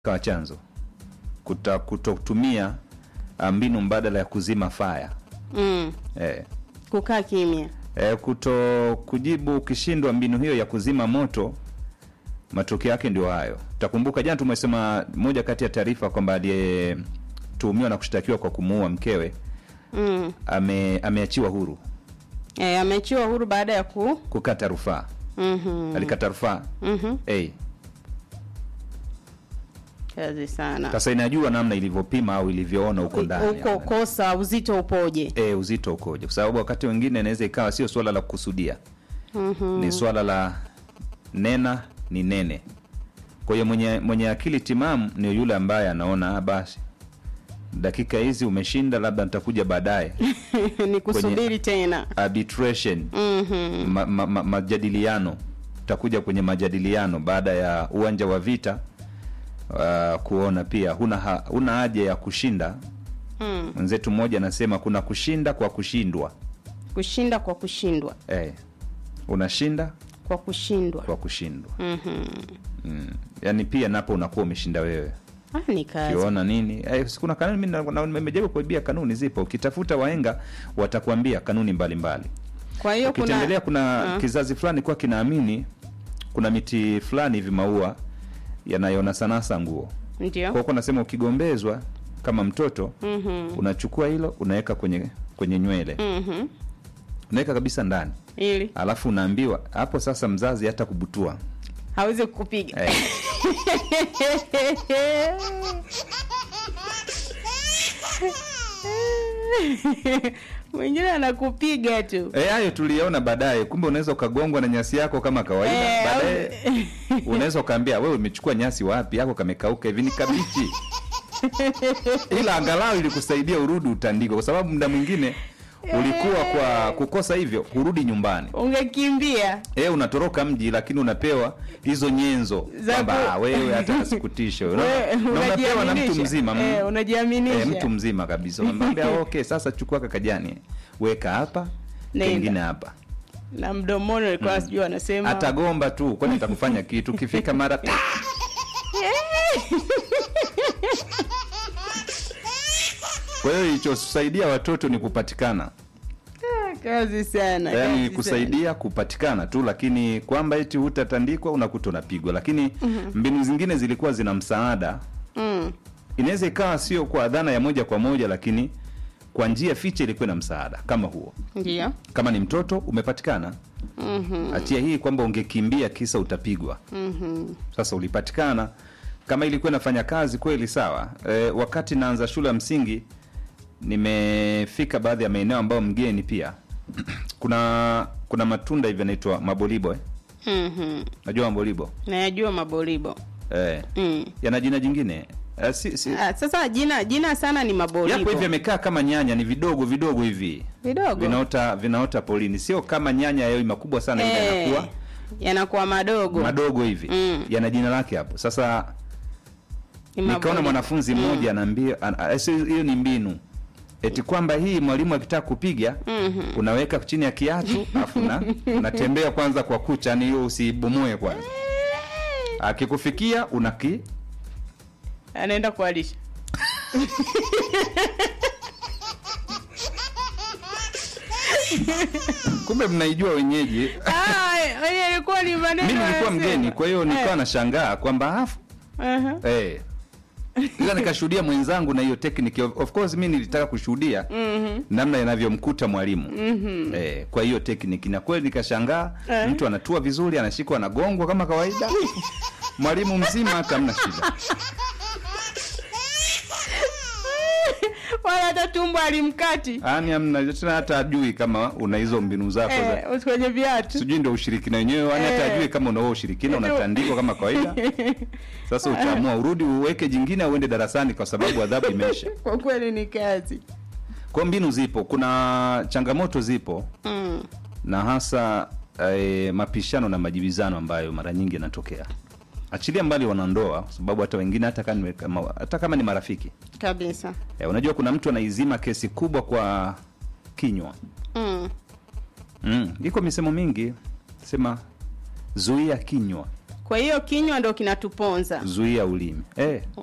kawa chanzo kuta kutotumia ah, mbinu mbadala ya kuzima faya mm. eh, kukaa kimya eh, kuto kujibu ukishindwa mbinu hiyo ya kuzima moto matokeo yake ndio hayo takumbuka jana tumesema moja kati ya taarifa kwamba aliyetuhumiwa na kushtakiwa kwa kumuua mkewe mm. ame, ameachiwa huru e, ameachiwa huru baada ya ku kukata rufaa mm-hmm. alikata rufaa mm-hmm. hey, kazi sana sasa inajua namna ilivyopima au ilivyoona huko ndani huko kosa uzito upoje e, uzito ukoje kwa sababu wakati wengine inaweza ikawa sio swala la kukusudia mm-hmm. ni swala la nena ni nene kwa hiyo mwenye, mwenye akili timamu ni yule ambaye anaona "Ah, basi dakika hizi umeshinda labda nitakuja baadaye ni kusubiri tena arbitration mm-hmm. ma, ma, ma, majadiliano utakuja kwenye majadiliano baada ya uwanja wa vita uh, kuona pia huna, ha, huna haja ya kushinda mm. mwenzetu mmoja anasema kuna kushinda kwa kushindwa kushinda kwa kushindwa eh, unashinda kwa kushindwa kwa kushindwa mm-hmm. mm. yaani pia napo unakuwa umeshinda wewe ah, ni kazi ukiona nini eh, si kuna kanuni mimi na- na- nimejaribu kuibia kanuni zipo ukitafuta waenga watakuambia kanuni mbalimbali kwa hiyo kuna ukitembelea kuna Ah. kizazi fulani kuwa kinaamini kuna miti fulani hivi maua yanayonasanasa nguo ndio kwa huko nasema ukigombezwa kama mtoto mm-hmm. unachukua hilo unaweka kwenye kwenye nywele mm-hmm. unaweka kabisa ndani ili alafu unaambiwa hapo sasa mzazi hata kubutua hawezi kukupiga eh, mwingine anakupiga tu Eh, hayo tuliona baadaye kumbe unaweza ukagongwa na nyasi yako kama kawaida Eh, baadaye au- unaweza ukaambia wewe umechukua nyasi wapi yako kamekauka hivi ni kabichi ila angalau ilikusaidia urudi utandiko kwa sababu muda mwingine ulikuwa kwa kukosa hivyo hurudi nyumbani ungekimbia e, unatoroka mji lakini unapewa hizo nyenzo Za kwamba ku- "Ah, wewe hata nasikutishe We- na unapewa na mtu unajiaminisha. mzima mm. Eh, unajiaminisha e, mtu mzima kabisa unamwambia okay sasa chukua kakajani weka hapa Nenda. kengine hapa na mdomoni alikuwa sijui anasema atagomba tu kwani atakufanya kitu ukifika mara ta- kwa hiyo ilichosaidia watoto ni kupatikana Ah, kazi sana yaani kazi kusaidia kupatikana tu lakini kwamba eti hutatandikwa unakuta unapigwa lakini mbinu zingine zilikuwa zina msaada sana. mm. inaweza ikawa sio kwa dhana ya moja kwa moja lakini kwa njia fiche ilikuwa na msaada kama huo ndio kama ni mtoto umepatikana Mhm, achia hii kwamba ungekimbia kisa utapigwa mhm. sasa ulipatikana kama ilikuwa inafanya kazi kweli sawa e, wakati naanza shule ya msingi nimefika baadhi ya maeneo ambayo mgeni pia kuna kuna matunda hivi yanaitwa mabolibo eh? Mhm. najua mabolibo nayajua maboribo eh, mm. yana jina jingine eh, si, si, ah, sasa jina jina sana ni yapo maboribo hivi yamekaa kama nyanya ni vidogo vidogo hivi vidogo vinaota vinaota polini sio kama nyanya yayo makubwa sana ile Eh, yanakuwa yanakuwa madogo madogo hivi Mm. yana jina lake hapo sasa Ni nikaona maboribo. mwanafunzi mmoja anaambia an- a- sio- hiyo ni mbinu eti kwamba hii mwalimu akitaka kupiga Mhm. unaweka chini ya kiatu afu na unatembea kwanza kwa kucha yani hiyo usibomoe kwanza akikufikia unaki anaenda kualisha kumbe mnaijua wenyeji Ah, wenye ilikuwa ni maneno mi nilikuwa yanasema. mgeni kwa hiyo nilikuwa Eh, nashangaa kwamba afu aha. eh ila nikashuhudia mwenzangu na hiyo tekniki of of course mi nilitaka kushuhudia Mhm. namna inavyomkuta mwalimu Mhm. eh, kwa hiyo tekniki na kweli nikashangaa Eh. mtu anatua vizuri anashikwa anagongwa kama kawaida mwalimu mzima hata amna shida wala hata tumbo alimkati yani amna tena hata ajui kama una hizo mbinu zako za eh, kwenye viatu sijui ndio ushirikina wenyewe yani hata Eh. ajui kama unao ushirikina unatandikwa kama kawaida sasa utaamua urudi uweke jingine au uende darasani kwa sababu adhabu imeisha kwa kweli ni kazi kwa mbinu zipo kuna changamoto zipo mm. na hasa eh, mapishano na majibizano ambayo mara nyingi yanatokea achilia mbali wanandoa kwa sababu hata wengine hata kama, kama, hata kama ni marafiki kabisa eh, unajua kuna mtu anaizima kesi kubwa kwa kinywa mm. mm. iko misemo mingi sema zuia kinywa Kwa hiyo kinywa ndo kinatuponza. zuia ulimi eh.